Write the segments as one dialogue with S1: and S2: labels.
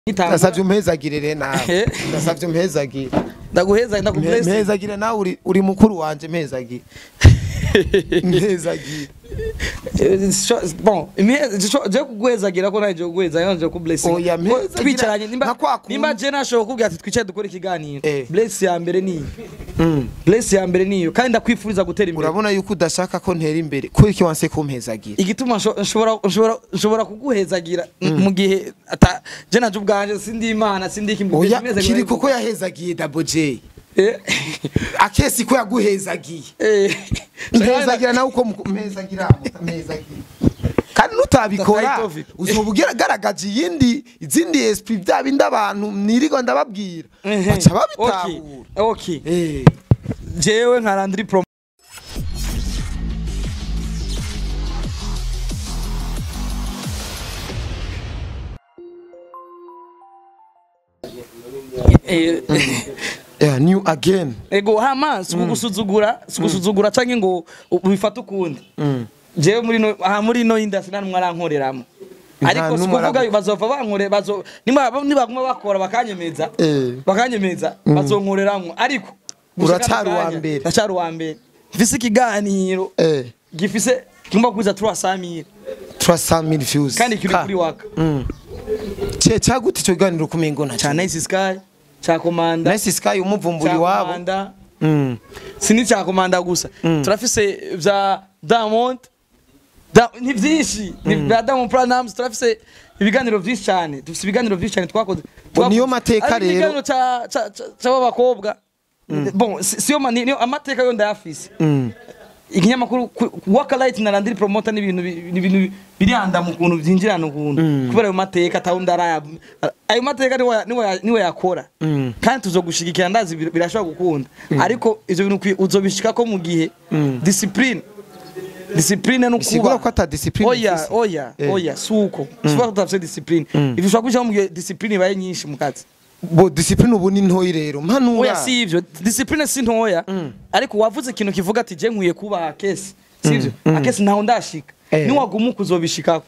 S1: ndasavye umpezagire rero nawe
S2: Eh.
S1: ndasavye umpezagire
S2: ndaguheza
S1: Mpe-
S2: ndakubless
S1: mpezagire nawe uri- uri mukuru wanje mpezagire mpezagire
S2: bon je kuguhezagira ko naje kuguheza yanje ku blessing
S1: Oya,
S2: Ko
S1: mpezagira
S2: twicaranye
S1: nka
S2: nimba
S1: kwa kundi.
S2: nimba je nashobora kubwira ati twicare dukore ikiganiro
S1: Eh.
S2: bless ya mbere niyo bless ya mbere niyo kandi ndakwifuriza gutera imbere
S1: urabona yuko udashaka ko ntera imbere kubera iki wanse kumpezagira
S2: igituma nsho- nshobora nshobora nshobora kuguhezagira mu gihe ata je naje ubwanje sindi imana sindi kimwe
S1: oya kiri kuko yahezagiye double j akesi ko yaguhezagiye mpezagira nawe uko muku- mpezagira mpezagira kandi nutabikora
S2: Tataitovic.
S1: uzoba ugaragaje iyindi izindi esprit bya bindi abantu nirigo ndababwira baca babitahura
S2: okay
S1: Eh.
S2: jewe nka Landry Pro Eh,
S1: Yeah, new again
S2: ego hama sikugusuzugura sikugusuzugura canke ngo ubifate ukundi jewe muri no aha muri no industry nta numwe arankoreramo
S1: Nta
S2: ariko
S1: numwe
S2: sikuvuga
S1: aragu-
S2: bazova bankore bazo nimba nibaguma bakora bakanyemeza
S1: Eh.
S2: bakanyemeza bazonkoreramwo ariko gushika
S1: Uracyari
S2: kano
S1: uwa
S2: kanya,
S1: mbere.
S2: ndacyari uwa mbere mfise ikiganiro
S1: eh
S2: gifise kigomba kuza turi asamira
S1: 300000 views
S2: kandi kiri
S1: Ka-
S2: kuri waka
S1: cye cyagute cyo ganiro kumengo na
S2: ca Nice Sky ca Komanda
S1: Nice Sky umuvumburi
S2: ca
S1: wabo
S2: Komanda
S1: Mm.
S2: sini cya komanda gusa turafise vya Diamond Da- ni byinshi ni vya Diamond Platnumz turafise ibiganiro byinshi cyane dufise ibiganiro byinshi cyane twakoze
S1: Bo niyo
S2: twakoze-
S1: mateka
S2: Ariko
S1: rero.
S2: ikiganiro ca ca- ca- c'abakobwa bon si- siyo mani niyo amateka yo ndayafise
S1: Mm.
S2: ikinyamakuru ku- Waka Light na Landry Promoter ni ibintu bi- ni ibintu biranda mu kuntu byinjirana ukuntu kubera ayo mateka atawundi araya ayo mateka niwe ya- niwe ya- niwe yakora
S1: Mm.
S2: kandi tuzogushigikira ndazi bir- birashobora gukunda ariko ivyo bintu ukwiye- uzobishikako mu gihe discipline discipline no
S1: Bisigura ko ata discipline
S2: oya
S1: ufise.
S2: oya
S1: Eh.
S2: oya suko suko tutafise discipline ivyo ushobora kubishaka mu gihe discipline ibaye nyinshi mu kazi
S1: bo discipline ubu ni ntoyi rero mpanura
S2: oya si ivyo discipline si ntoya ariko wavuze ikintu kivuga ati je nkwiye kuba akesi sivyo akesi ntaho ndashika
S1: Eh.
S2: niwaguma uzobishikako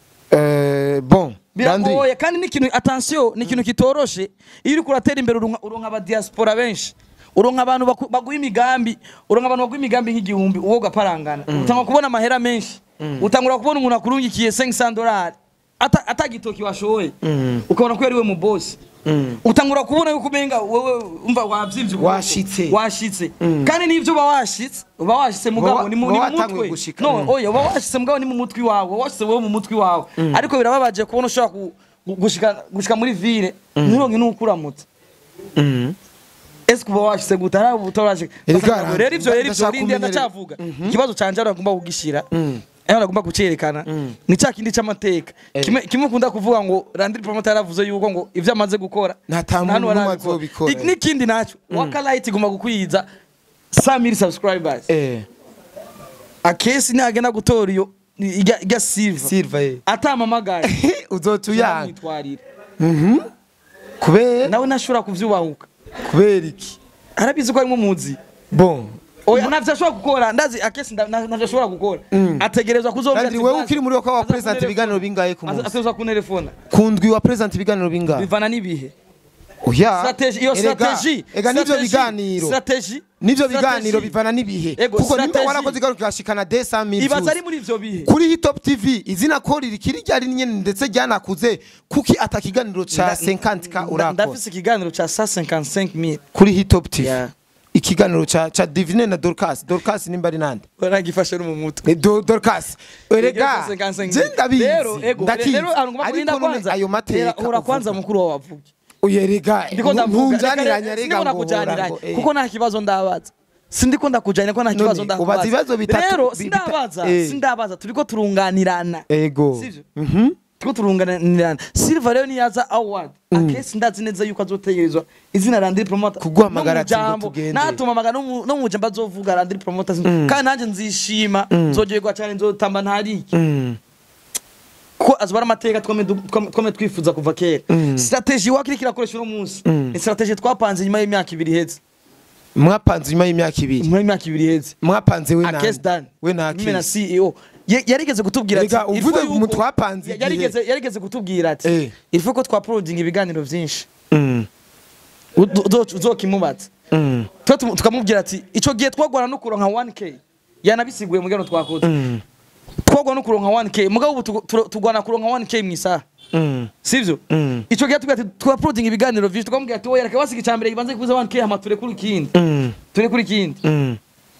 S1: eh bon Landry
S2: biragoye kandi ni ikintu attention ni ikintu kitoroshe iyo uriko uratera imbere uronka uronka aba diaspora benshi uronka abantu baku- baguha imigambi uronka abantu baguha imigambi nk'igihumbi uwo ugaparangana utangura kubona amahera menshi utangura kubona umuntu akurungikiye 500 dolari ata atagitoki washoye ukabona ko yari we mu boss utangura kubona yuko umenga wewe umva wavyivye ukuboko.
S1: Washitse.
S2: washitse kandi n'ivyo uba washitse uba washitse mugabo
S1: Uba-
S2: ni mu
S1: uba
S2: ni mu
S1: watanguye
S2: mutwe
S1: gushika.
S2: no
S1: Mm.
S2: oya uba washitse mugabo ni mu mutwe wawe uba washitse wewe mu mutwe wawe ariko birababaje kubona ushobora ku- gu- gushika gushika muri ville nturonke n'ukuramutse ese kuba washitse gute hari abo utarashika
S1: Erega,
S2: Bafata- rero ivyo rero ivyo
S1: ndashaka
S2: rindi
S1: kumenya-
S2: ndacavuga ikibazo canje ari agomba kugishira aho agomba kucerekana ni cya kindi c'amateka kimwe kimwe ukunda kuvuga ngo Landry Promoter yaravuze yuko ngo ivyo amaze gukora
S1: Nta ta muntu
S2: hano
S1: n'umwe
S2: arabikora.
S1: azobikora.
S2: Ik- n'ikindi naco Waka Light igomba gukwiza 100000 subscribers
S1: eh
S2: akesi nagenda gutora iyo ijya ijya silver
S1: silver eh
S2: atamamagaye
S1: uzotuyanga
S2: yamwitwarira
S1: kubera
S2: nawe ntashobora kuvyubahuka
S1: kubera iki
S2: arabizi ko arimo muzi
S1: bon
S2: oya ntavyo ashobora gukora ndazi akesi nda- nta- ntavyo ashobora gukora ategerezwa kuzovuga
S1: Landry wewe ukiri muri wako wa president ibiganiro bingahe ku munsi
S2: ategerezwa kuntelefona
S1: kundwi wa president ibiganiro bingahe
S2: bivana n'ibihe
S1: oya
S2: strategy iyo
S1: Erega-
S2: strategy
S1: ega nivyo
S2: strategy-
S1: biganiro
S2: strategy
S1: nivyo
S2: strategy.
S1: biganiro bivana n'ibihe
S2: Ego,
S1: kuko nimba
S2: strategy.
S1: warakoze igaruka kigashikana 200000
S2: ibaza ari
S1: views
S2: muri ivyo bihe
S1: kuri hitop tv izina ko rikiri ryari nyene ndetse ryanakuze kuki atakiganiro ca 50k
S2: Nda-
S1: urakora
S2: ndafise ikiganiro ca 155000
S1: kuri hitop tv
S2: Yeah.
S1: ikiganiro ca ca divine na dorcas dorcas nimba ari nande
S2: nagifashe no mu mutwe
S1: Eh, Do- dorcas erega je ndabizi
S2: rero ego
S1: ndakizi
S2: rero ahantu ngomba kurinda
S1: ariko none
S2: kwanza
S1: ayo mateka
S2: hora kwanza mukuru wawe avuge
S1: uyerega
S2: ndiko ndavuga
S1: ntunjaniranya
S2: Reka-
S1: rega
S2: sindiko
S1: ngo
S2: ndakujaniranya
S1: ngo, eh.
S2: kuko nta kibazo ndabaza sindiko ndakujanira ko nta
S1: None,
S2: kibazo
S1: ubaza
S2: ndakubaza
S1: ibibazo bitatu
S2: rero
S1: bi-
S2: sindabaza
S1: bita- eh.
S2: sindabaza turiko turunganirana
S1: ego
S2: sivyo
S1: Mhm.
S2: turiko turunganirana silver rero niyaza award akesi ndazi neza yuko azotegerezwa izina Landry Promoter
S1: Kuguhamagara
S2: no mu
S1: ati ngo
S2: jambo,
S1: tugende.
S2: natuma amagana no mu- no mu jambo azovuga Landry Promoter kandi nanje nzishima nzogerwa cyane nzotamba ntariki
S1: Mm.
S2: ko azobara amateka twame du- twame twame twifuza kuva kera strategy wakiri kirakoresha uno munsi ni strategy twapanze nyuma y'imyaka ibiri iheze
S1: mwapanze nyuma y'imyaka ibiri
S2: nyuma y'imyaka ibiri iheze
S1: mwapanze we na
S2: akesi dan
S1: we na
S2: mimi na
S1: akesi
S2: CEO Ya- yarigeze kutubwira ati
S1: Rega,
S2: il faut
S1: uvuze
S2: yuko-
S1: mu twapanze
S2: ya-
S1: igihe.
S2: yarigeze yarigeze kutubwira ati
S1: Eh.
S2: il faut ko twaprodinga ibiganiro vyinshi
S1: Mm.
S2: Uzo- uzo- uzokimubaza
S1: Mm.
S2: twe tumu- tukamubwira ati ico gihe twagwana no kuronka 1k yanabisiguye mu gano twakoze
S1: Mm.
S2: twagwana no kuronka 1k mugabo ubu tugu- turo- tugwana kuronka 1k mw'isaha
S1: Mm.
S2: sivyo
S1: Mm.
S2: ico gihe tubwira ati twaprodinga ibiganiro vyinshi tukamubwira ati oya reka basiga icambere kibanze kubuza 1k hama ture kuri ikindi
S1: Mm.
S2: ture kuri ikindi
S1: Mm.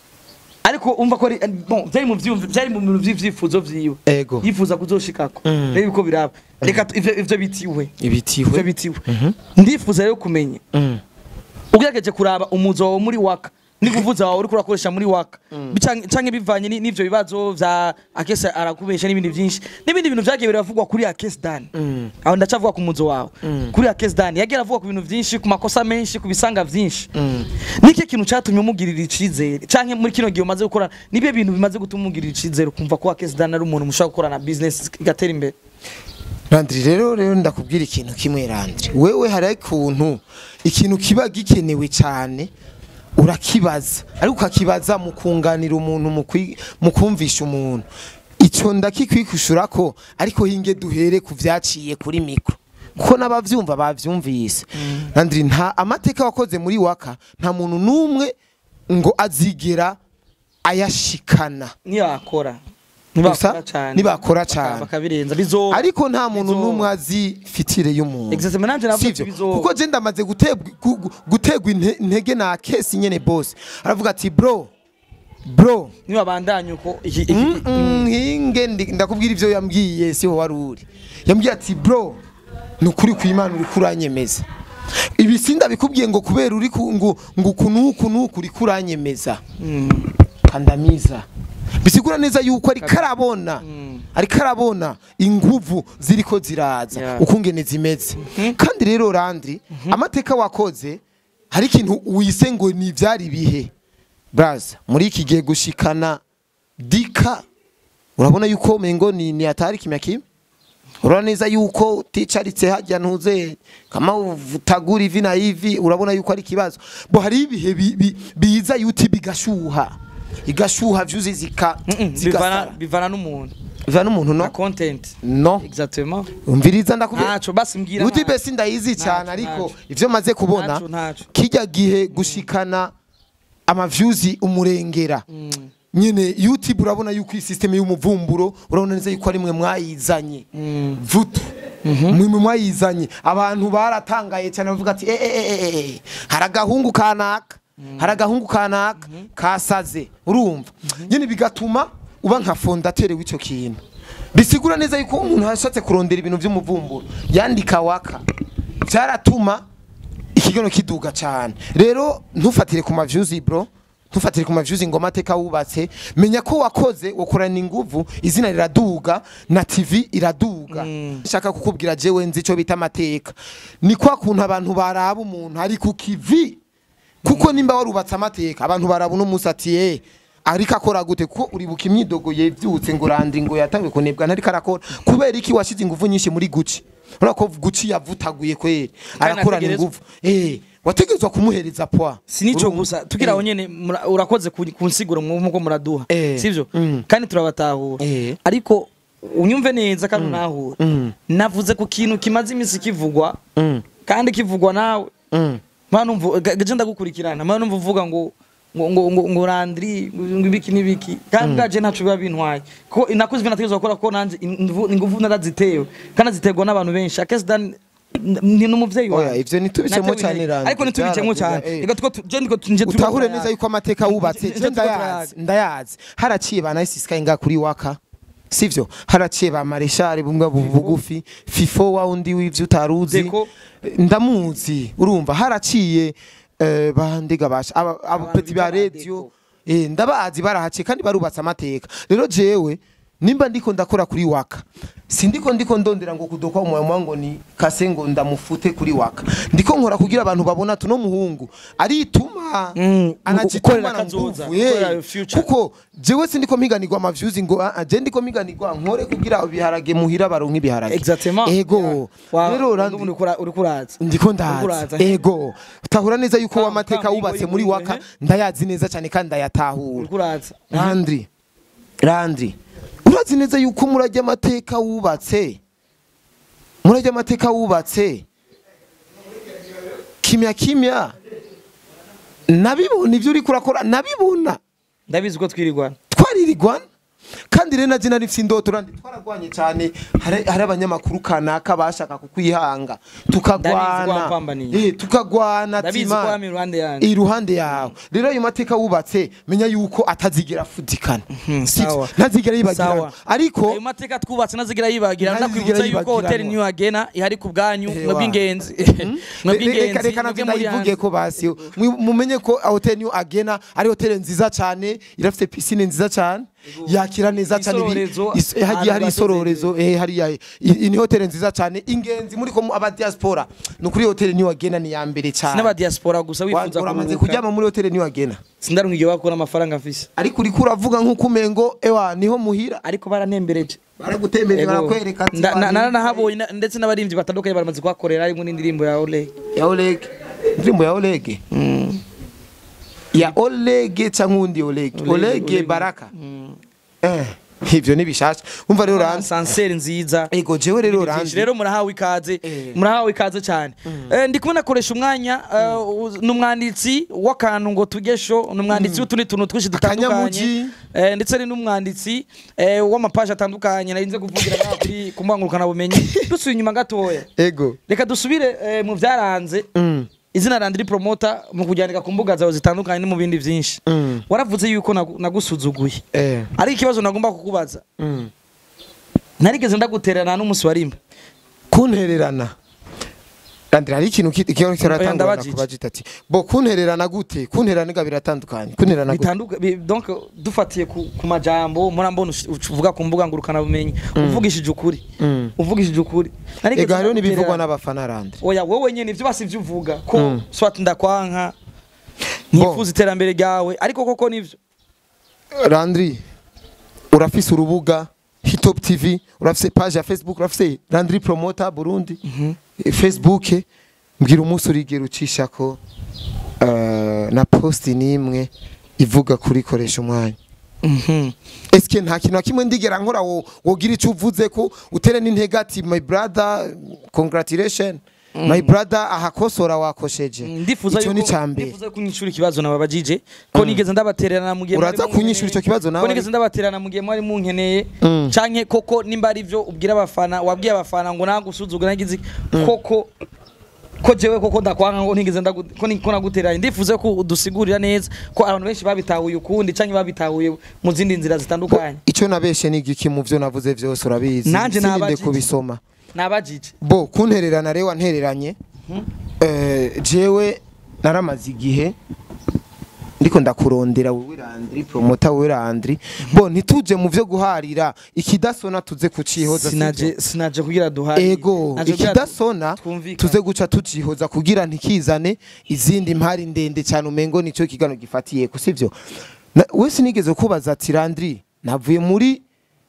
S2: ariko umva ko ari bon byari mu vyumvi byari mu bintu vy'ivyifuzo vyiwe
S1: Ego.
S2: yifuza kuzoshikako
S1: Mm.
S2: rero uko biraba reka tu- ivyo ivyo bitiwe ivyo
S1: ibitiwe
S2: bitiwe ndifuza rero kumenya
S1: Mm.
S2: ugerageje kuraba umuzo wawe muri waka n'ikuvuza wawe uriko urakoresha muri waka Bicanke- canke bivanye ni- n'ivyo bibazo vya akese arakubesha n'ibindi vyinshi n'ibindi bintu vyagiye biravugwa kuri akese dani
S1: Mm.
S2: aho ndacavuga ku muzo wawe kuri akese dani yagiye aravuga ku bintu vyinshi ku makosa menshi ku bisanga vyinshi
S1: Mm.
S2: niki kintu catumye umugirira icizere canke muri kino gihe umaze gukora nibyo bintu bimaze gutuma umugirira icizere ukumva ko akese dani ari umuntu mushobora gukorana business igatera imbere
S1: Landry rero rero ndakubwira ikintu kimwe Landry wewe hari ikuntu ikintu kiba gikenewe cyane urakibaza ariko ukakibaza mu kunganira umuntu mu kwi- mu kumvisha umuntu icyo ndakikwikushura ko ariko hinge duhere ku vyaciye kuri mikro kuko n'abavyumva bavyumvise Landry nta amateka wakoze muri waka nta muntu n'umwe ngo azigera ayashikana
S2: niyakora
S1: Gusa, nibakora cane.
S2: bakabirenza bizoba
S1: ariko nta muntu
S2: Bizoba.
S1: n'umwe azi fitire y'umuntu
S2: Exactement, nanje navuga ati
S1: sivyo
S2: bizoba.
S1: kuko je ndamaze gutegwa gu- gutegwa inte- intege na kesi nyene boss aravuga ati bro bro
S2: niba bandanye uko iki- iki-
S1: mm, mm, hinge ndi- ndakubwira ivyo yambwiye siho wari uri yambwiye ati bro ni ukuri kw'imana uri kuranyemeza ibi sindabikubwiye ngo kubera uri ku- ngo ngo uku n'uku n'uku uri kuranyemeza
S2: Mm.
S1: kandamiza bisigura neza yuko ariko arabona ariko arabona inguvu ziriko ziraza
S2: Yeah.
S1: ukungene zimeze kandi rero randri amateka wakoze hari ikintu wise ngo ni ivyari bihe braza muri iki gihe gushikana dika urabona yuko mengo ni, ni atari kimya kimwe urabona neza yuko uticaritse hajya ntuze kama utagura ivi na ivi urabona yuko ari ikibazo bo hari ibihe bi- bi- biza yuti bigashuha igashuha vyuzi zika
S2: Mm, bivana
S1: zigasara
S2: bivana n'umuntu
S1: biva n'umuntu
S2: na
S1: no
S2: content
S1: no
S2: exactement
S1: umviriza ndakubwira
S2: ntaco basi mbwira
S1: yuti
S2: ntaco.
S1: besi ndayizi cyane
S2: Ntaco,
S1: ariko
S2: ntaco.
S1: ivyo maze kubona
S2: Ntaco, ntaco.
S1: kijya gihe gushikana amavyuzi umurengera
S2: Mm.
S1: nyene youtube urabona yuko iyi system y'umuvumburo urabona neza yuko ari mwe mwayizanye
S2: Mm.
S1: vutu mwe mwe mwayizanye abantu baratangaye cyane bavuga ati eh, eh, eh, eh, eh, hari agahungu kanaka hari agahungu kanaka kasaze urumva nyene bigatuma uba nka fondateur w'ico kintu bisigura neza yuko umuntu yashatse kurondera ibintu by'umuvumburo yandika waka byaratuma ikigono kiduga cyane rero ntufatire ku mavyuzi bro ntufatire ku mavyuzi ngo amateka wubatse menya ko wakoze ukorana inguvu izina riraduga na tv iraduga nshaka kukubwira jewe nzi ico bita amateka ni kwa kuntu abantu baraba umuntu ari ku kivi kuko nimba warubatse amateka abantu baraba uno musi ati eh ariko akora gute kuko uribuka imyidogo yevyutse ngo randi ngo yatangiye kunebwa ntariko arakora kubera iki washize inguvu nyinshi muri guci urabona ko guci yavutaguye kweri arakorana
S2: ategerezwa-
S1: inguvu eh wategerezwa kumuhereza poa
S2: sinico
S1: Urumva?
S2: gusa tugira aho nyene mura- urakoze ku- kunsigura muko muraduha
S1: Eh.
S2: sivyo
S1: Mm.
S2: kandi turabatahura
S1: Eh.
S2: ariko unyumve neza kandi unahure
S1: Mm.
S2: navuze ku kintu kimaze iminsi kivugwa
S1: Mm.
S2: kandi kivugwa nawe
S1: Mm.
S2: mpanumva gaje ndagukurikirana mpanumva uvuga ngo ngo ngo ngo, ngo randri ngo ibiki nibiki kandi gaje ntaco biba bintwaye ko nakuze ibintu nategezwa gukora ko nanje inguvu inguvu narazitewe kandi ziterwa n'abantu benshi akesi dan ni n'umuvyeyi
S1: Oya,
S2: wawe
S1: ivyo ntitubicemo
S2: Natewe
S1: cyane,
S2: intege.
S1: Randi,
S2: ariko ntitubicemo
S1: byaravuga,
S2: cyane
S1: eh.
S2: reka tuko tu- je ndiko nje tuko
S1: utahure
S2: turayaga.
S1: neza yuko amateka wubatse
S2: Nje
S1: je
S2: tuko
S1: ndayazi
S2: turayaga.
S1: ndayazi haraciye ba nice sky nga kuri waka sivyo haraciye ba mareshal bumwe bu- bugufi fifo wa undi w'ivyo utaruzi
S2: Deko.
S1: ndamuzi urumva haraciye eh, bandega basha aba abo
S2: Abantu
S1: peti ba
S2: bita ba
S1: radio eh ndabazi barahaciye kandi barubatse amateka rero jewe nimba ndiko ndakora kuri waka sindiko ndiko ndondera ngo kudoka umwanya ngo ni kase ngo ndamufute kuri waka ndiko nkora kugira abantu babona tuno muhungu arituma
S2: Mm,
S1: anajituma
S2: gukorera
S1: na
S2: kazoza,
S1: nguvu eh.
S2: gukorera future.
S1: kuko jewe sindiko mpiganirwa amavyuzi ngo ah, ah, je ndiko mpiganirwa nkore kugira ibiharage muhira baronke ibiharage
S2: exactement
S1: ego
S2: Wa-
S1: rero Randi-
S2: ndumva uriko ura- uriko uraza
S1: ndiko
S2: Uriko
S1: ndazi
S2: uraza.
S1: ego utahura neza yuko
S2: Kam-
S1: wamateka
S2: kam,
S1: wubatse
S2: ingo,
S1: muri
S2: ingo,
S1: waka
S2: ehe.
S1: ndayazi neza cyane kandi ndayatahura
S2: uriko uraza
S1: Landry Landry urazi neza yuko murajya amateka wubatse murajya amateka wubatse kimya kimya nabibona ibyo uri kurakora nabibona
S2: ndabizi ko twirirwana
S1: twaririgwana kandi rero na jina rifite indoto randi twaragwanye cyane hari hari abanyamakuru kanaka bashaka kukwihanga
S2: Ndabizi ko
S1: tukagwana
S2: wapambaniye.
S1: eh tukagwana
S2: ndabizi ko
S1: tima
S2: wami iruhande yanjye
S1: iruhande yawe rero ayo mateka wubatse menya yuko atazigera afutikana
S2: Mhm,
S1: Sivyo?
S2: sawa.
S1: ntazigera yibagirana
S2: Sawa.
S1: ariko
S2: ayo mateka twubatse nazigira yibagirana
S1: Ntazigera
S2: ndakwibutsa yuko
S1: yibagirana.
S2: hoteli niyo agena ihari ku bwanyu
S1: Ewa.
S2: mwebwe ingenzi
S1: reka
S2: mwebwe ingenzi
S1: reka
S2: mwebwe
S1: navyo
S2: muri
S1: ndayivuge
S2: hanze
S1: ko basi mwi- mumenye ko hoteli niyo agena ari hoteli nziza cyane irafite pisine nziza cyane yakira neza cyane ibi-
S2: Isororezo,
S1: is- hagiye hari
S2: ahantu
S1: isororezo eh hariya i- i- ni hoteli nziza cyane ingenzi muri ko mu- aba diaspora ni kuri hoteli niyo agena ni ya mbere cyane
S2: n'abadiaspora gusa
S1: Wa-
S2: wifuza
S1: uramaze
S2: kuruhuka
S1: kuryama muri hoteli niyo agena
S2: sindarunkige bakora amafaranga mfise
S1: ariko uriko uravuga nk'uko umengo ewa niho muhira
S2: ariko baranembereje
S1: baragutemberera
S2: Ego.
S1: barakwereka ati
S2: Nda- na-
S1: "Wa,
S2: naranahabonye na- ndetse n'abaririmbyi batandukanye baramaze kuhakorera harimo n'indirimbo ya Oleg
S1: ya Oleg indirimbo ya Oleg ya Oleg cyangwa undi Oleg
S2: Oleg,
S1: Oleg
S2: Oleg.
S1: Baraka eh ivyo ni bishasha umva rero ranze
S2: sanseri nziza
S1: ego jewe rero
S2: Ibintu byinshi.
S1: ranze
S2: rero murahawe ikaze
S1: Eh.
S2: murahawe ikaze cyane Eh, ndi kumwe nakoresha umwanya eh, uz- ni umwanditsi w'akantu ngo tugesho ni umwanditsi w'utundi tuntu twinshi dutandukanye
S1: Akanyamugi.
S2: Eh, ndetse ari n'umwanditsi eh, w'amapaji atandukanye narinze kuvugira ngaha kuri ku bumenyi dusuye inyuma gatoya
S1: ego
S2: reka dusubire eh, mu byaranze
S1: mm.
S2: izina randiri promota mu kujyanika ku mbuga zawe zitandukanye no mu bindi byinshi
S1: Mm.
S2: waravuze yuko nagu- nagusuzuguye
S1: eh
S2: ariko ikibazo nagomba kukubaza
S1: mm.
S2: narigeze ndaguterana n'umunsi wa rimwe
S1: kuntererana Randira hari ikintu ki- ikintu
S2: Oya,
S1: kiratangwa
S2: ndabajije.
S1: kubajita ati bo kuntererana gute kunterana ga biratandukanye kunterana gute
S2: bitanduka bi- donc dufatiye ku, ku majambo mura mbona ush- ush- uvuga ku mbuga ngurukana bumenyi uvugishije ukuri
S1: Mm.
S2: uvugishije ukuri Narigeze
S1: ega hariho n'ibivugwa
S2: ndagutererana.
S1: n'abafana randi
S2: oya wowe nyene ivyo basi ivyo uvuga ko
S1: Mm.
S2: swat ndakwanka
S1: Bo.
S2: ntifuza iterambere ryawe ariko koko nivyo
S1: Landry urafise urubuga Hitop TV urafise page ya Facebook urafise Landry Promoter Burundi Eh, Facebook mbwira umunsi urigera ucishako uh, na post nimwe ivuga kuri koresha umwanya
S2: Mhm.
S1: eske nta kintu na kimwe ndigera nkora wo wogira icyo uvuze ko utere n'intege ati my brother congratulation my brother ahakosora wakosheje
S2: ndifuza
S1: icyo ni
S2: yuko
S1: cyambere
S2: ndifuza kunyishura ikibazo nababajije ko nigeze ndabatererana mu gihe
S1: Uraza
S2: mwari munkeneye,
S1: kunyishura ico kibazo nawe
S2: ko nigeze ndabatererana mu gihe mwari munkeneye
S1: Mm.
S2: canke koko nimba ari byo ubwira abafana wabwiye abafana ngo nagusuzugura nagize iki? koko ko jewe koko ndakwanga ngo ntigeze ndagu- ko ni- ko nagutereranye ndifuza ko udusigurira neza ko abantu benshi babitahuye ukundi canke babitahuye mu zindi nzira zitandukanye
S1: icyo nabeshe ni igiki mu byo navuze byose urabizi
S2: Nanje
S1: Sininde
S2: nabajije.
S1: kubisoma
S2: nabajije
S1: bo kuntererana rero wantereranye eh, jewe naramaze igihe ndiko ndakurondera wowe Landry promota wowe Landry bo ntituje mu byo guharira ikidasona tuze kucihoza
S2: sinaje
S1: sivyo?
S2: sinaje kugira duhari
S1: ego
S2: Naje kugira
S1: ikidasona
S2: twumvikane.
S1: tuze guca tucihoza kugira ntikizane izindi mpari ndende cyane umengo nicyo kigano gifatiye ko sivyo Na- we sinigeze kubaza ati Landry navuye muri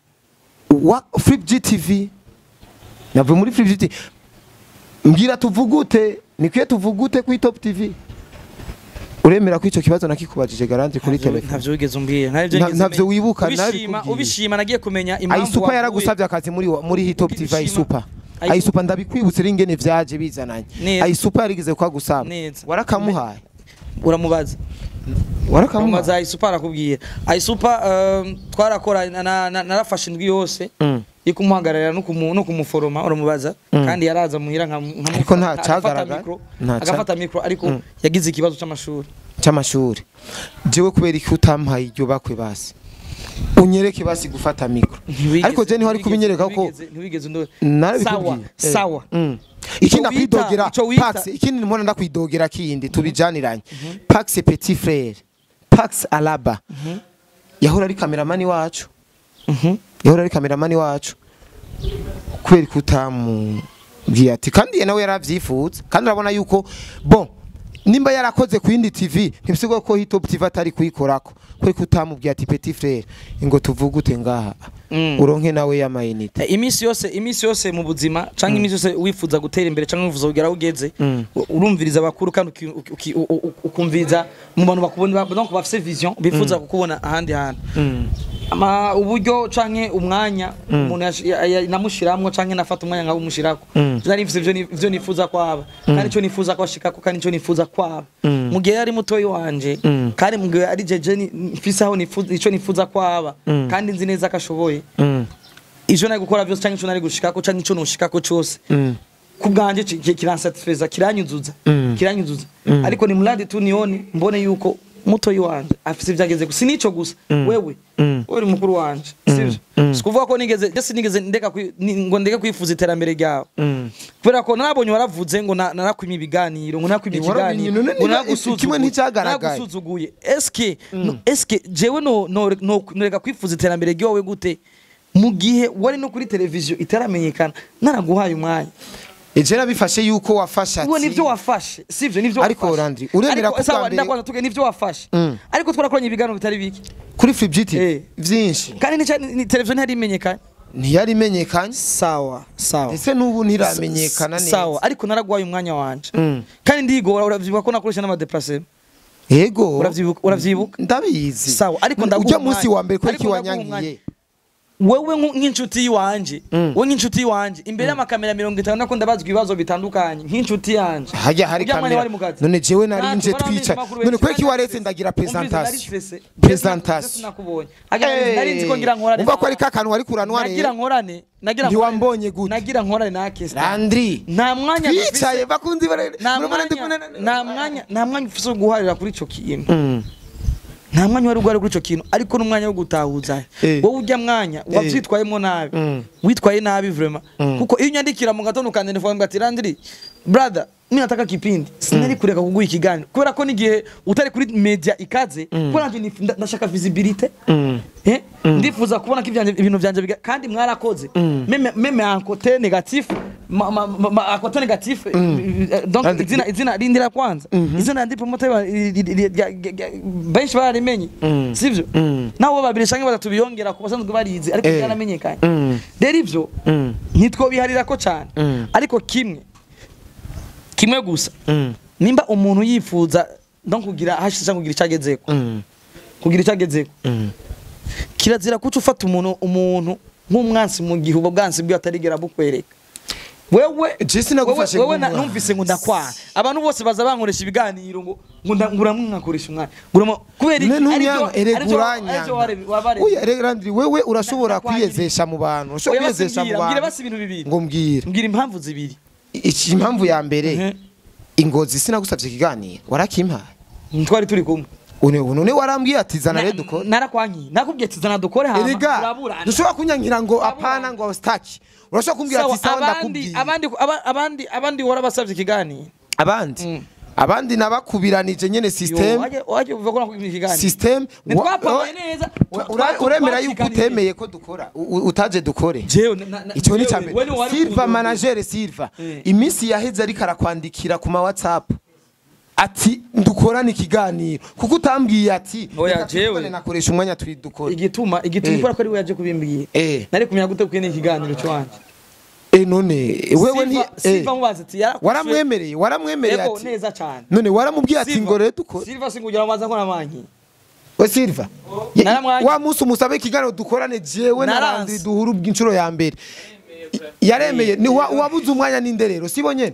S1: wa Flip GTV navuye muri Flip GTV mbwira tuvugute nikwiye tuvugute kuri Top TV uremera ko icyo kibazo nakikubajije garanti kuri
S2: Ntavyo-
S1: telefone
S2: ntavyo wigeze umbwira ntavyo
S1: Na-
S2: wigeze
S1: ntavyo
S2: umenya.
S1: wibuka,
S2: ubishima
S1: nabikubwiye.
S2: ubishima nagiye kumenya impamvu
S1: ayisupa
S2: wavuye.
S1: yaragusabye akazi muri wa- muri Hitop TV
S2: Ubishima.
S1: ayisupa
S2: Ayisupa.
S1: ayisupa ndabikwibutse ringene vyaje bizananye
S2: Neza.
S1: ayisupa yarigeze kwagusaba
S2: Neza.
S1: warakamuhaye
S2: uramubaza
S1: warakamuhaye
S2: uramubaza ayisupa arakubwira ayisupa um, twarakora na- na- na- narafashe indwi yose
S1: Mm.
S2: yo kumuhagararira no kumu- no kumuforoma uramubaza
S1: Mm.
S2: kandi yaraza muhira nka nka-
S1: Ariko nta
S2: agafata
S1: cagaragara.
S2: mikro,
S1: Nta ca-
S2: agafata mikro ariko
S1: Mm.
S2: yagize ikibazo c'amashuri
S1: cy'amashuri jewe kubera iki utampaye iryo bakwe basi unyereke basi gufata mikro
S2: Ntiwigeze-
S1: ariko je niho ari
S2: ntiwigeze-
S1: kubinyereka ko
S2: ntiwigeze- ntiwigeze ndo-
S1: narabikubwiye
S2: sawa
S1: Eh.
S2: sawa
S1: Mm. ikindi
S2: Ico wita-
S1: ndakwidogera
S2: ico wita-
S1: pax ikindi mpora ndakwidogera kindi tubijaniranye pax petit frere pax alaba yahora ari kameramani wacu
S2: Mhm.
S1: yahora ari kameramani wacu kubera ko utamubwiye ati kandi ye nawe yaravyifuza kandi urabona yuko bon nimba yarakoze ku yindi tv ntibisigwa ko hitop tv atari kuyikorako kubera ko utamubwiye ati petit frere ngo tuvugute ngaha
S2: Mm.
S1: uronke nawe y'amayinite
S2: Eh, iminsi yose iminsi yose mu buzima canke iminsi yose wifuza gutera imbere canke wifuza kugera aho ugeze
S1: Mm.
S2: u- urumviriza abakuru kandi uki- uki- uki- u- u- ukumviriza mu bantu bakubona ba- donc bafise vision bifuza kukubona ahandi hantu ama uburyo canke umwanya umuntu yash- ya- ya- namushiramwo canke nafata umwanya nkawumushirako nari mfise ivyo ni- ivyo nifuza kwaba kandi ico nifuza ko ashikako kandi ico nifuza kwaba mu gihe yari mutoyi wanje kandi mu gihe ari jeje ni- mfise aho nifuza ico nifuza kwaba kandi nzi neza ko ashoboye ivyo nari gukora vyose canke ico nari gushikako canke ico noshikako cose ku bwanje ki- ki- kiransatisfeza kiranyuzuza kiranyuzuza ariko ni mradi tu nione mbone yuko mutoyi wanje afise ivyageze gusa nico gusa wewe wewe uri mukuru wanje sivyo sikuvuga ko nigeze je sinigeze ndeka kwi- ni- ngo ndeke kwifuza iterambere ryawe kubera ko nabonye waravuze ngo na- narakwimye ibiganiro ngo narakwimye
S1: Eh, warabimenye,
S2: ikiganiro
S1: none
S2: ngo
S1: niba
S2: naragusuzuguye
S1: kimwe nticyagaragaye.
S2: naragusuzuguye eske no- eske jewe no no no- noreka kwifuza iterambere ryawe gute mu gihe wari no kuri televiziyo itaramenyekana naraguhaye umwanya
S1: eje nabifashe yuko wafashe
S2: uwo
S1: ati
S2: nivyo wafashe sivyo nivyo
S1: Ariko
S2: wafashe.
S1: Landry, uremera
S2: Ariko,
S1: ko
S2: sawa,
S1: bwa mbere-
S2: ndakwanza tuge nivyo wafashe
S1: Mm.
S2: ariko twarakoranye ibiganiro bitari bike
S1: kuri Fibjiti
S2: Eh.
S1: vyinshi
S2: kandi nica- ni televiziyo ntiyari imenyekanye
S1: ntiyari imenyekanye
S2: sawa sawa
S1: ese n'ubu ntiramenyekana neza
S2: sawa ariko naragwaye umwanya wanje
S1: Mm.
S2: kandi ndigora uravyibuka ko nakoresha n'amadeplase
S1: yego
S2: Uravyibuka- uravyibuka
S1: ndabizi
S2: Sawa, ariko ndaguha
S1: ujya munsi
S2: umwanya.
S1: wa mbere ko
S2: Ariko
S1: iki
S2: ndaguha
S1: wanyangiye
S2: wewe nku- nk'inshuti yiwanje
S1: Mm.
S2: we nk'inshuti yiwanje imbere y'amakamera mirongo itanu nako ndabazwa ibibazo bitandukanye nk'inshuti yanje
S1: hajya hari
S2: Ujya mwanya
S1: kamera
S2: wari mu kazi?
S1: none jewe nari
S2: Ntabwo
S1: nje
S2: bari
S1: twica
S2: abamenyesha makuru
S1: none
S2: benshi,
S1: kweki
S2: nari
S1: waretse
S2: stressé.
S1: ndagira
S2: Umvise, nari
S1: presentation
S2: stressé.
S1: presentation
S2: sinakubonye Agira- nari nzi ko ngira nkorane
S1: umva ko ari ka kantu wari kuranwa
S2: nagira
S1: rero
S2: nkorane nagira
S1: Ntiwambonye gute?
S2: nagira nkorane na Kesta
S1: Landry
S2: nta mwanya dufise-
S1: twicaye bakunzi bare
S2: nta
S1: murabona ndi
S2: mwanya
S1: kumwe
S2: nta mwanya nta mwanya ufise wo guharira kuri ico kintu
S1: Mm.
S2: nta mwanya wari guharira kuri ico kintu ariko n'umwanya wo gutahuza
S1: Eh.
S2: wowe ujya mwanya wavyitwayemo nabi
S1: Mm.
S2: witwaye nabi vraiment kuko iyo unyandikira mu gatondo ukandika ngo ati Landry brother mimi nataka kipindi sinari kureka kuguha ikiganiro kubera ko n'igihe utari kuri media ikaze kubera nanje nif- nda- ndashaka visibility
S1: Mm.
S2: Eh? ndifuza kubona ko ivyanje- ibintu vyanje biga- kandi mwarakoze meme meme un côté négatif ma- ma- ma- ma- un côté négatif eh, donc
S1: Kandi-
S2: izina izina rindira kwanza izina ndi promoter ba- ri- ri- ri- rya- rya- rya- benshi bararimenye sivyo
S1: Mm.
S2: nabo babiri canke batatu biyongera ku basanzwe barizi ariko
S1: Eh.
S2: byaramenyekanye
S1: Mm.
S2: rero ivyo
S1: Mm.
S2: ntitwobiharira ko cane
S1: Mm.
S2: ariko kimwe kimwe gusa
S1: Mm.
S2: nimba umuntu yifuza donc kugira hashize kugira icagezeko
S1: Mm.
S2: kugira icagezeko
S1: Mm.
S2: kirazira kuca ufata umuntu umuntu nk'umwansi mu gihe ubwo bwansi bwe atarigera bukwereka wewe
S1: Je sinagufashe
S2: wewe, wewe na-
S1: nk'umwansi.
S2: numvise ngo ndakwana abantu bose baza bankoresha ibiganiro ngo ngo nda- ngo uramwankoresha umwana ngo uramo kubera iki
S1: Ne
S2: arivyo
S1: ntunyanga erega
S2: arivyo
S1: uranyanga
S2: ware- wabare
S1: Oya erega Landry wewe urashobora
S2: Ndakwangiriye.
S1: kwiyezesha mu bantu urashobora
S2: Oya basi
S1: kwiyezesha mu
S2: mbwira, mbwira
S1: bantu
S2: basi ibintu bibiri
S1: ngo mbwira
S2: mbwira impamvu zibiri
S1: iki impamvu ya mbere
S2: Mhm.
S1: ingozi sinagusabye ikiganiro warakimpaye
S2: twari turi kumwe
S1: une none warambwiye ati zana rero
S2: Na-
S1: dukore
S2: narakwankiye nakubwiye ati zana dukore hama
S1: erega
S2: turaburana
S1: dushobora kunyankira ngo
S2: Turaburana.
S1: apana ngo staki urashobora kumbwira
S2: Sawa,
S1: ati sawa
S2: abandi
S1: ndakubwiye
S2: abandi aba- abandi abandi warabasavye ikiganiro
S1: abandi
S2: Mm.
S1: abandi nabakubiranije nyene
S2: Yo,
S1: system
S2: waje waje uvuga ko nakubwiye ikiganiro
S1: system wa-
S2: ntitwapangaye
S1: wa-
S2: neza
S1: wa- ura- uremera yuko utemeye ko dukora u- u- utaje dukore
S2: jewe na- na- na-
S1: icyo ni
S2: jewe,
S1: cyambere
S2: wewe wari
S1: silva
S2: ukundwa-
S1: manager silva
S2: Eh.
S1: iminsi yaheze ariko arakwandikira ku ma whatsapp ati dukorane ikiganiro kuko utambwiye ati
S2: Oya,
S1: reka
S2: jewe.
S1: tuvugane, nakoresha umwanya turi dukore
S2: igituma igituma
S1: Eh.
S2: ikora ko ari we yaje kubimbwiye
S1: Eh.
S2: nari kumenya gute kuko ni ikiganiro cyanjye
S1: eh none wewe nti
S2: Silva-
S1: eh,
S2: Silva mubaza ati yarakwishuye
S1: waramwemereye waramwemereye
S2: yego
S1: ati
S2: neza cyane
S1: none waramubwiye ati
S2: Silva-
S1: ngo rero dukore
S2: Silva singugira amaza ko namanki
S1: we silva Ya-
S2: Naramwanyi-
S1: wa munsi umusabe ikiganiro dukorane jewe na
S2: Naranse.
S1: Landry duhura ubw'inshuro ya mbere yaremeye ni wa- wabuze umwanya n'inde rero sibo nyene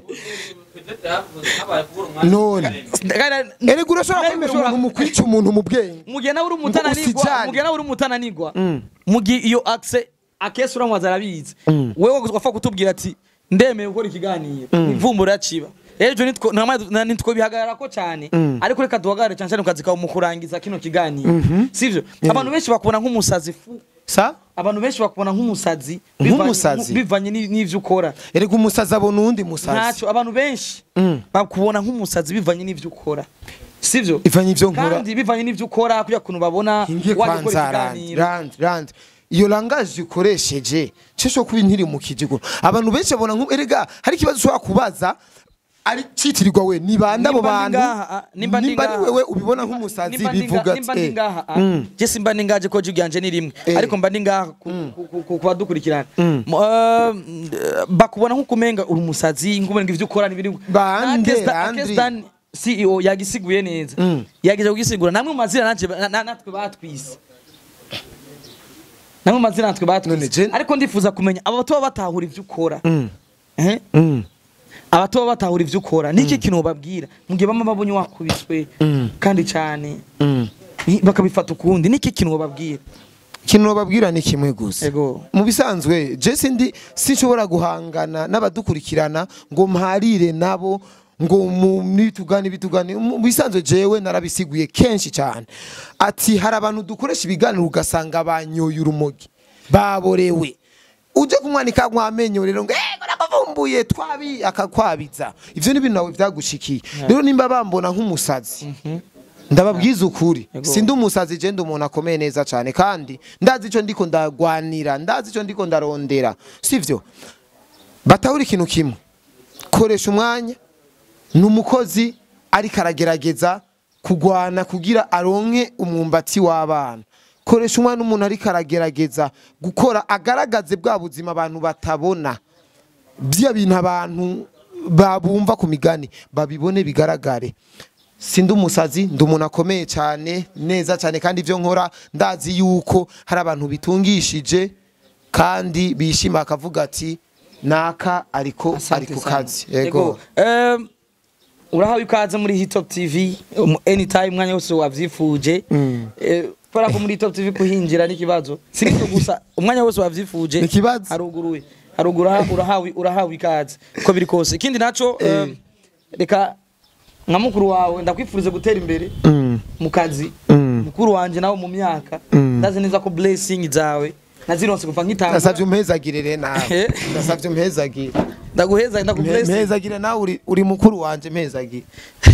S1: none erega urashobora kwemera umuntu mu kwica umuntu mu bwenge
S2: mugihe nawe uri umutananigwa
S1: usijane.
S2: mugihe nawe uri umutananigwa mugihe iyo akse akese uramubaza arabizi wewe wapfa kutubwira ati ndemeye gukora ikiganiro ivumbura yaciba ejo nitwo ntamwe- na- nitwo bihagarara ko cyane ariko reka duhagarare cyane cyane mu kazi kawe mu kurangiza kino kiganiro sivyo abantu benshi bakubona nk'umusazi fu
S1: sa
S2: abantu benshi bakubona nk'umusazi bivanye-
S1: Nk'umusazi?
S2: bivanye ni- n'ivyo ukora
S1: erega umusazi abona uwundi musazi
S2: ntacyo abantu benshi
S1: Mm.
S2: bakubona nk'umusazi bivanye n'ivyo ukora sivyo
S1: ivanye ivyo nkora
S2: kandi bivanye n'ivyo ukora kugira kuntu babona
S1: ngiye
S2: waje gukora
S1: kwanza randi
S2: ikiganiro
S1: randi randi iyo langaje ukoresheje cyo kuba intiri mu kijigo abantu benshi babona nko erega hari ikibazo ushobora kubaza ari citirirwa we ni bande abo
S2: Nimba ndi
S1: bantu
S2: ngaha, ah, nimba ndi
S1: nimba ari
S2: ngaha.
S1: wewe ubibona nk'umusazi
S2: Nimba ndi
S1: bivuga
S2: nga- nimba ndi
S1: ati eh,
S2: ngaha ah,
S1: Mm.
S2: je simba ndi ngaje ko jugi yanje ni rimwe
S1: Eh.
S2: ariko mba ndi ngaha ku- ku- ku- ku- kubadukurikirana
S1: Mm.
S2: Mu- eh, bakubona nk'ukumenga uri umusazi ngumenga ivyo ukora n'ibiri
S1: Bande,
S2: Na Kestan-
S1: Andri.
S2: Kestan CEO yagisiguye neza
S1: Mm.
S2: yagize kugisigura namwe mu mazina nanje na- na- natwe batwise namwe mazina natwe
S1: None
S2: batwize
S1: je-
S2: ariko ndifuza kumenya aba bato baba batahura ivyo ukora
S1: Mm.
S2: Eh?
S1: Mm.
S2: abato baba batahura ivyo ukora niki kintu babwira mu gihe bama babonye wakubiswe
S1: Mm.
S2: kandi cyane
S1: Mm.
S2: ni- bakabifata ukundi niki kintu babwira
S1: ikintu babwira ni kimwe gusa
S2: ego
S1: mu bisanzwe je sindi sinshobora guhangana n'abadukurikirana ngo mparire nabo ngo mu nitugane bitugane mu bisanzwe jewe narabisiguye kenshi cyane ati hari abantu dukoresha ibiganiro ugasanga banyoye urumogi baborewe uje kumwanika mwamenyo rero ngo eh nakavumbuye twabi akakwabiza ivyo ni ibintu nawe vyagushikiye rero nimba bambona nk'umusazi ndababwiza ukuri
S2: Yego.
S1: sindi umusazi je ndi umuntu akomeye neza cyane kandi ndazi icyo ndiko ndagwanira ndazi icyo ndiko ndarondera sivyo batahura ikintu kimwe koresha umwanya ni umukozi ariko aragerageza kugwana kugira aronke umwumbati w'abana koresha umwanya n'umuntu ariko aragerageza gukora agaragaze bwa buzima abantu batabona bya bintu abantu babumva ku migani babibone bigaragare sindi umusazi ndi umuntu akomeye cyane neza cyane kandi ibyo nkora ndazi yuko hari abantu bitungishije kandi bishima bakavuga ati naka ariko ari ku kazi yego
S2: Em, urahawe ikaze muri hitop tv um, anytime umwanya wose wavyifuje
S1: Mm.
S2: Eh, kubera ko muri hitop tv kuhinjira n'ikibazo si nicyo gusa umwanya wose wavyifuje
S1: Ni ikibazo.
S2: haruguruwe haruguru uraha- urahawe urahawe ikaze uko biri kose ikindi naco em, reka nka mukuru wawe ndakwifuriza gutera imbere
S1: Mm.
S2: mu kazi
S1: Mm.
S2: mukuru wanje nawe mu myaka
S1: Mm.
S2: ndazi neza ko blessing zawe nazironse kuva nkitanga
S1: ndasavye umpezagire re nawe
S2: Eh.
S1: ndasavye umpezagire
S2: ndaguheza
S1: Mpe-
S2: ndakublessing
S1: mpezagire nawe uri- uri mukuru wanje mpezagire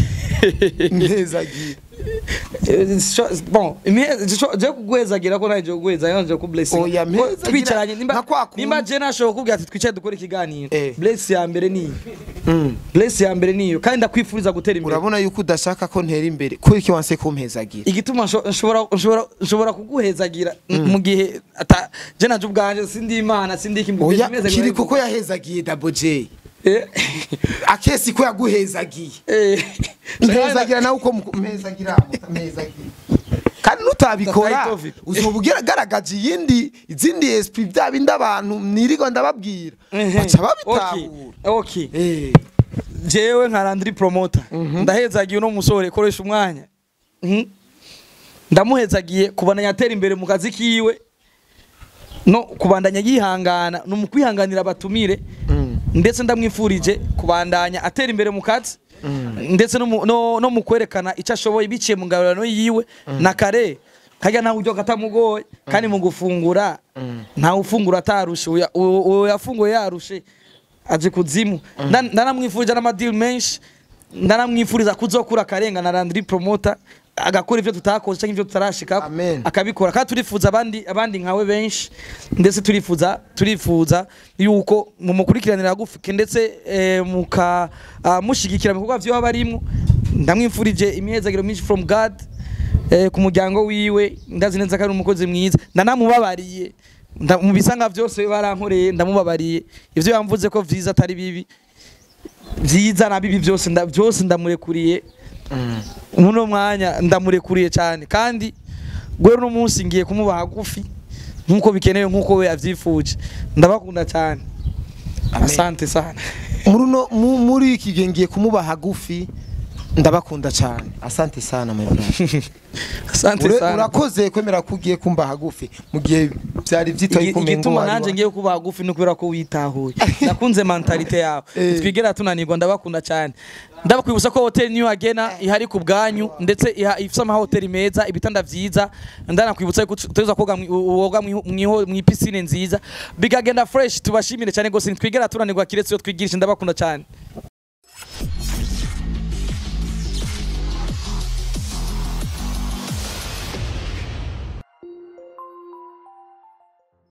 S1: mpezagire
S2: Eh, sho- bon imie- sho- je kuguhezagira ko naje kuguheza yanje ku blessing
S1: Oya,
S2: Ko
S1: mpezagira
S2: twicaranye nimba
S1: nka kwa kundi.
S2: nimba je nashobora kukubwira ati twicare dukore ikiganiro
S1: Eh.
S2: bless ya mbere niyo
S1: Mm.
S2: bless ya mbere niyo kandi ndakwifuriza gutera imbere
S1: urabona yuko udashaka ko ntera imbere kubera iki wanse kumpezagira
S2: igituma nsho- nshobora nshobora nshobora kuguhezagira mu gihe ata je naje ubwanje sindi imana sindi iki
S1: oya kiri kuko yahezagiye double j
S2: Eh.
S1: akesi ko yaguhezagiye
S2: Eh.
S1: mpezagira nawe uko muku- mpezagira mpezagira kandi nutabikora
S2: Tataitovic.
S1: uzoba ugaragaje iyindi izindi SP bya bindi abantu nirigo ndababwira
S2: Ehe.
S1: baca
S2: Okay.
S1: babitahura
S2: okay
S1: Eh.
S2: jewe nka Landry promoter ndahezagiye uno musore koresha umwanya Mhm. ndamuhezagiye kubandanya atera imbere mu kazi kiwe no kubandanya yihangana no mu kwihanganira abatumire ndetse ndamwifurije kubandanya atera imbere mu kazi ndetse no mu- no, no mu kwerekana icyo ashoboye biciye mu ngabirano yiwe na kare kajya ntawe ujya katamugoye kandi mu gufungura ntawe ufungura atarushe uya- uwo uwo yafunguye yarushe aje kuzimu Ndan- ndanamwifurije n'amadili menshi ndanamwifuriza kuzokura akarenga na Landry promoter agakora ivyo tutakoze cyangwa ivyo tutarashika
S1: Amen.
S2: akabikora kandi turifuza abandi abandi nkawe benshi ndetse turifuza turifuza yuko mu mukurikiranira gufi ndetse eh, muka ah, mushigikira mu bikorwa vyo barimwo ndamwifurije imyezagiro myinshi from God eh, ku muryango wiwe ndazi neza ko ari umukozi mwiza ndanamubabariye Nda- mu bisanga byose barankoreye ndamubabariye ivyo yamvuze ko vyiza atari bibi vyiza na bibi byose nda- byose ndamurekuriye muno mwanya ndamurekuriye cyane kandi gwe no munsi ngiye kumuba hagufi nkuko bikenewe nkuko we yavyifuje ndabakunda cyane asante sana
S1: muri uno mu- muri iki gihe ngiye kumuba hagufi ndabakunda cyane asante sana my brother
S2: asante
S1: Ure-
S2: sana
S1: urakoze kwemera ko ugiye kumba hagufi mu gihe byari byitoye
S2: Igi-
S1: kumengo
S2: igituma
S1: wari
S2: nanje
S1: wa-
S2: ngiye kuba hagufi no kubera ko witahuye nakunze mentalite yawe
S1: Eh.
S2: twigera tunanirwa ndabakunda cyane ndabakwibutsa ko hotel New Agena ihari ku bwanyu ndetse iha- ifite amahoteli meza ibitanda vyiza ndanakwibutsa ko tuza koga mwi- woga mwi- mwiho mwi piscine nziza bigagenda fresh tubashimire cyane gose ntitwigera tunanirwa kiretse iyo twigirisha ndabakunda cyane